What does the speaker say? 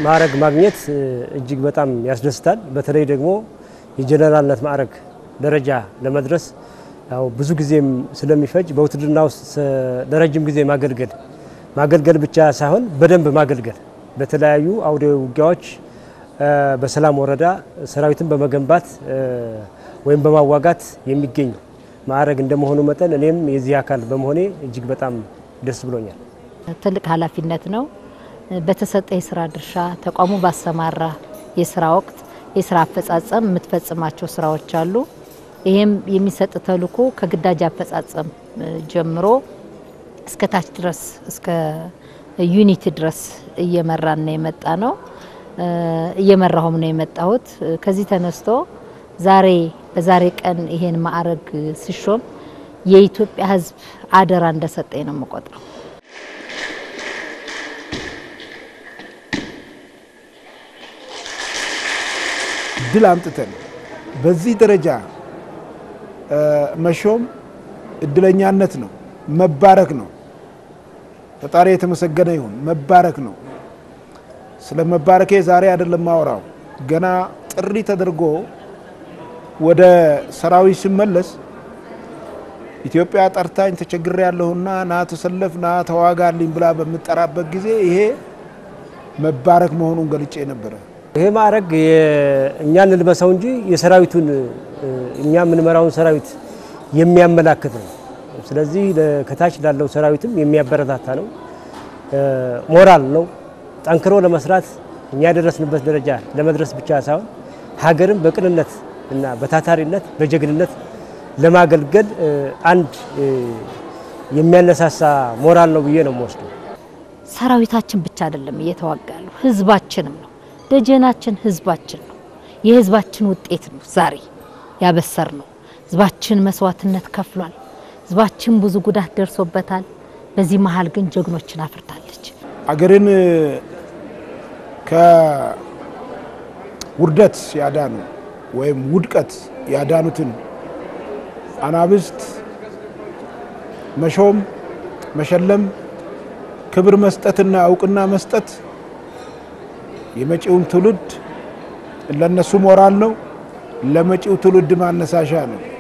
ማዕረግ ማግኘት እጅግ በጣም ያስደስታል። በተለይ ደግሞ የጀነራልነት ማዕረግ ደረጃ ለመድረስ ያው ብዙ ጊዜም ስለሚፈጅ በውትድርና ውስጥ ለረጅም ጊዜ ማገልገል ማገልገል ብቻ ሳይሆን በደንብ ማገልገል በተለያዩ አውደ ውጊያዎች በሰላም ወረዳ ሰራዊትን በመገንባት ወይም በማዋጋት የሚገኝ ማዕረግ እንደመሆኑ መጠን እኔም የዚህ አካል በመሆኔ እጅግ በጣም ደስ ብሎኛል። ትልቅ ኃላፊነት ነው። በተሰጠ የስራ ድርሻ ተቋሙ ባሰማራ የስራ ወቅት የስራ አፈጻጸም የምትፈጽማቸው ስራዎች አሉ። ይህም የሚሰጥ ተልዕኮ ከግዳጅ አፈጻጸም ጀምሮ እስከ ታች ድረስ እስከ ዩኒት ድረስ እየመራን ነው የመጣ ነው እየመራሁም ነው የመጣሁት። ከዚህ ተነስቶ ዛሬ በዛሬ ቀን ይሄን ማዕረግ ሲሾም የኢትዮጵያ ሕዝብ አደራ እንደሰጠኝ ነው የምቆጥረው። ድል አምጥተን በዚህ ደረጃ መሾም እድለኛነት ነው፣ መባረክ ነው። ፈጣሪ የተመሰገነ ይሁን። መባረክ ነው። ስለ መባረኬ ዛሬ አይደለም ማወራው። ገና ጥሪ ተደርጎ ወደ ሰራዊት ስመለስ ኢትዮጵያ ጠርታኝ ተቸግሬ ያለሁና ና ተሰለፍ፣ ና ተዋጋልኝ ብላ በምጠራበት ጊዜ ይሄ መባረክ መሆኑን ገልጬ ነበረ። ይሄ ማዕረግ እኛ እንልበሰው እንጂ የሰራዊቱን እኛ የምንመራውን ሰራዊት የሚያመላክት ነው። ስለዚህ ከታች ላለው ሰራዊትም የሚያበረታታ ነው፣ ሞራል ነው። ጠንክሮ ለመስራት እኛ የደረስንበት ደረጃ ለመድረስ ብቻ ሳይሆን ሀገርን በቅንነት እና በታታሪነት በጀግንነት ለማገልገል አንድ የሚያነሳሳ ሞራል ነው ብዬ ነው የምወስደው። ሰራዊታችን ብቻ አይደለም እየተዋጋ ያለው ህዝባችንም ነው። ደጀናችን ህዝባችን ነው። የህዝባችን ውጤት ነው ዛሬ ያበሰር ነው። ህዝባችን መስዋዕትነት ከፍሏል። ህዝባችን ብዙ ጉዳት ደርሶበታል። በዚህ መሀል ግን ጀግኖችን አፍርታለች። አገርን ከውርደት ያዳኑ ወይም ውድቀት ያዳኑትን አናብስት መሾም፣ መሸለም፣ ክብር መስጠትና እውቅና መስጠት የመጪውም ትውልድ ለነሱ ሞራል ነው፣ ለመጪው ትውልድ ማነሳሻ ነው።